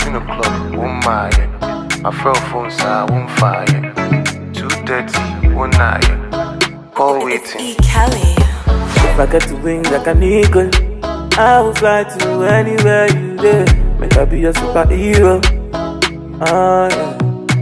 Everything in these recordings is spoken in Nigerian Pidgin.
Seven o'clock, one mile. My friend phone side, one fire. Two thirty, one nine. Call It's waiting. E. Kelly. If I get to wings like an eagle, I will fly to anywhere you there. Make I be your superhero. Ah, yeah.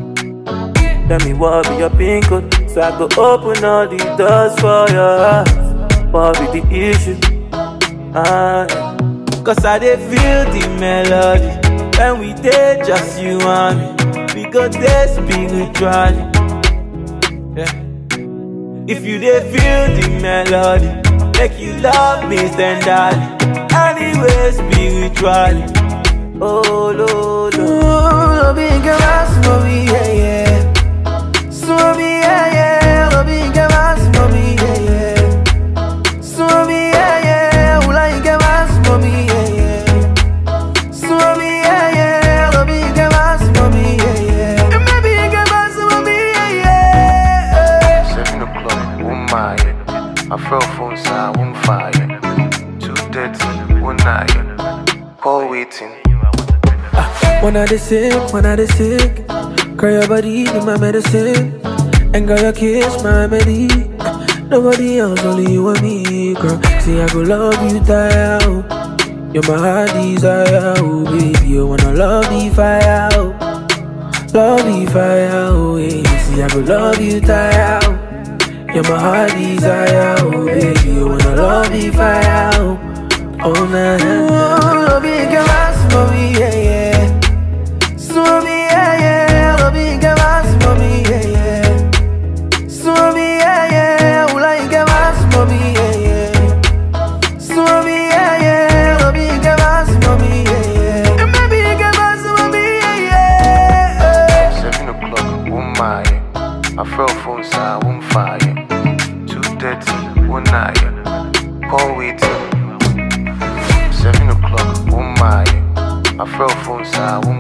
Tell me what be your pin code, so I go open all the doors for your heart. What be the issue? Ah, yeah. Cause I dey feel the melody when we dey just you and me. We go dey spiritually. Yeah. If you dey feel the melody, make you love me tenderly. Anyway, spiritually. Oh, Lord, Lord. Lo bien que vas, mami, yeah, yeah. Swami, yeah, yeah. Lo bien que vas, mami, yeah, yeah. Swami, yeah, yeah. Ula bien que vas, mami, yeah, yeah. Swami, yeah, yeah. Lo bien que vas, mami, yeah, yeah. And me bien que vas, mami, yeah, yeah. Seven o'clock, one mile. My friend phone side, one fire. Two thirty, one nine. Call waiting. When I dey sick, when I dey sick, girl your body be my medicine, and girl your kiss my remedy. Nobody else, only you and me, girl. See I go love you, die out. You're my heart desire, oh baby. You wanna love the fire, oh. love the fire, oh yeah. See I go love you, die out. You're my heart desire, oh baby. You wanna love the fire, oh. Oh na na na. Love you, girl, mommy, yeah yeah. Swami, yeah, yeah, lo bien que vas, mami, yeah, yeah. Swami, yeah, yeah, ula y que vas, mami, yeah, yeah. Swami, yeah, yeah, lo bien que vas, mami, yeah, yeah. And baby, que vas, mami, yeah, yeah. Seven o'clock, one mile. My friend phone side, one fire. Two thirty, one nine. Call waiting. Seven o'clock, one mile. My friend phone side, one